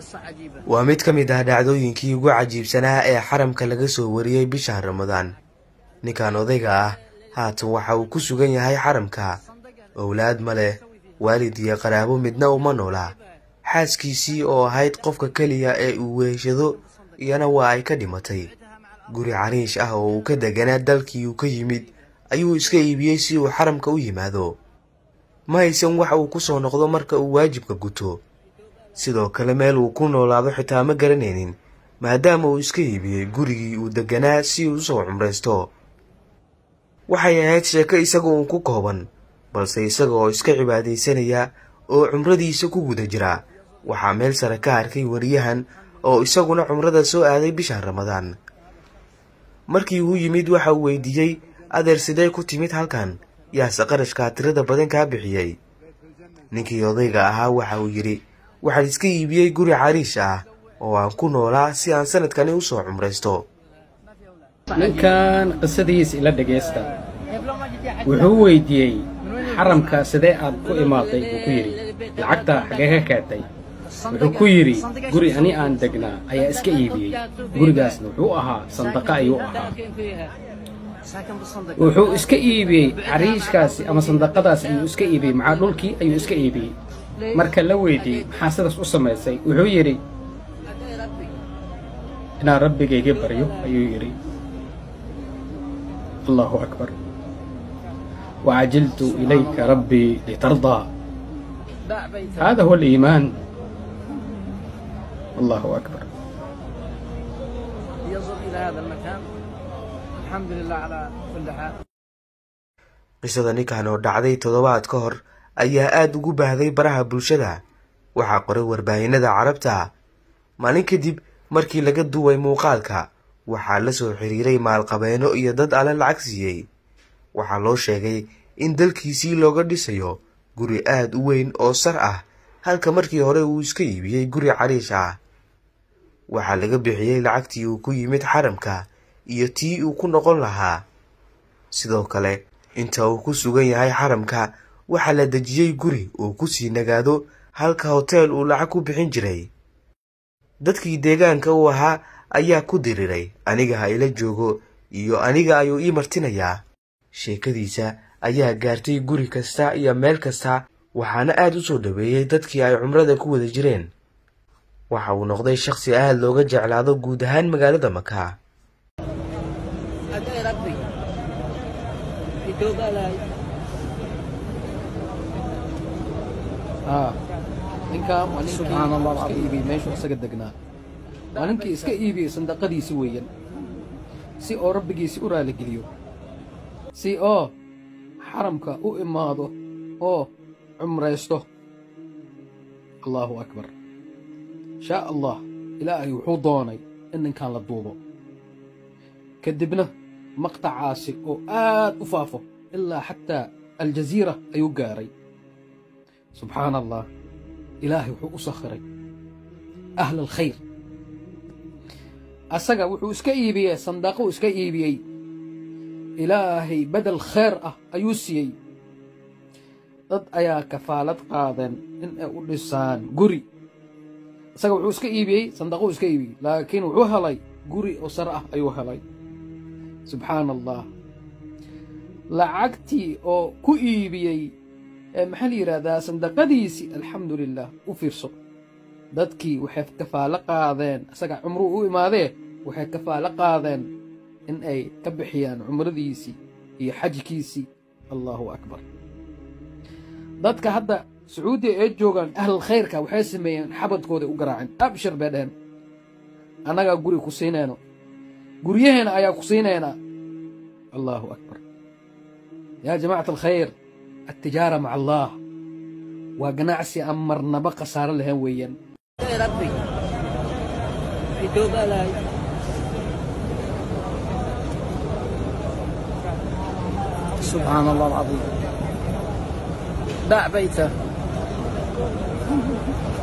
waa mid ka mid ah dhacdooyinkii ugu cajiibsanaa ee xaramka laga soo wariyey bishan ramadaan ninkan odayga ah haatan waxa uu ku sugan yahay xaramka owlaad ma leh waalid iyo qaraabo midna uma noola xaaskiisii oo ahayd qofka keliya ee uu weeshado iyana waa ay ka dhimatay guri cariish ah oo uu ka deganaa dalkii uu ka yimid ayuu iska iibiyey si uu xaramka u yimaado ma haysan wax uu ku soo noqdo marka uu waajibka guto sidoo kale meel uu ku noolaado xitaa ma garanaynin maadaama uu iska iibiyey gurigii uu deganaa si uu usoo cumraysto waxay ahayd sheeko isaga uun ku kooban balse isaga oo iska cibaadaysanaya oo cumradiisa ku guda jira waxaa meel sare ka arkay wariyahan oo isaguna cumrada soo aaday bishan ramadaan markii uu yimid waxa uu weydiiyey adeer sidee ku timid halkan yaase qarashkaa tirada badan kaa bixiyey ninkii odayga ahaa waxa uu yidhi waxaan iska iibiyey guri cariish ah oo aan ku noolaa si aan sanadkani u soo cumraysto ninkan qisadiisa ila dhegaysta wuxuu weydiiyey xaramka sidee aad ku imaaday buu ku yidhi lacagta xagee ka keentay wuxuu ku yidhi guri ani aan degnaa ayaa iska iibiyey gurigaasna wuxuu ahaa sandaqa ayuu ahaa wuxuu iska iibiyey cariishkaasi ama sandaqadaas ayuu iska iibiyey macaa dhulkii ayuu iska iibiyey marka la weydiiyey maxaa sidaas u samaysay wuxuu yidhi inaan rabbigayga baryo ayuu yidhi allahu akbar وعجلت إليك ربي لترضى هذا هو الإيمان الله أكبر يصل إلى هذا المكان الحمد لله على كل حال qisada ninkan oo dhacday toddobaad ka hor ayaa aada ugu baahday baraha bulshada waxaa qoray warbaahinada carabta maalin kadib markii laga duway muuqaalka waxaa la soo xiriiray maalqabeeno iyo dad alle lacag siiyey waxaa loo sheegay in dalkiisii looga dhisayo guri aada u weyn oo sar ah halka markii hore uu iska iibiyey guri cariish ah waxaa laga bixiyey lacagtii uu ku yimid xaramka iyo tii uu ku noqon lahaa sidoo kale inta uu ku sugan yahay xaramka waxaa la dejiyey guri uu ku sii nagaado halka hoteel uu lacag ku bixin jiray dadkii deegaanka u ahaa ayaa ku diriray aniga ha ila joogo iyo aniga ayuu ii martinayaa sheekadiisa ayaa gaartay guri kasta iyo meel kasta waxaana aada u soo dhoweeyey dadkii ay cumrada ku wada jireen waxa uu noqday shakhsi aada looga jeclaado guud ahaan magaalada maka أدعي ربي يتوب علي aa ninkan waa ninkii iska iibiyey meeshuu isaga degnaa waa ninkii iska iibiyey sandaqadiisi weeyaan si oo rabbigiisi u raaligeliyo si oo xaramka u imaado oo cumraysto allaahu akbar shaa allah ilaahay wuxuu doonay in ninkan la duubo kadibna maqtacaasi oo aad u faafo ilaa xataa aljaziira ayuu gaaray subxaana allah ilaahay wuxuu u sakhiray ahla alkhayr asaga wuxuu iska iibiyey sandaaquu iska iibiyey ilaahay bedel khayr ah ayuu siiyey dad ayaa kafaalad qaadeen in ay u dhisaan guri isaga wuxuu iska iibiyey sandaquu iska iibiyey laakiin wuxuu helay guri oo sare ah ayuu helay subxaana allah lacagtii oo ku iibiyey maxaa la yidhaahdaa sandaqadiisii alxamdu lilah u fiirso dadkii waxay kafaalo qaadeen isaga cumruu u imaadee waxay kafaalo qaadeen in ay ka bixiyaan cumradiisii iyo xajkiisii allahu akbar dadka hadda sacuudiya ee joogaan ahlal khayrka waxay sameeyeen xabadkooday u garaaceen abshir bay dheheen annagaa guri ku siinayno guryaheena ayaa ku siinaynaa allahu akbar yaa jamacata alkhayr التجارة مع الله وقناعسي أمر نبقى صار لها ويا أدعي ربي يتوب علي سبحان الله العظيم باع بيته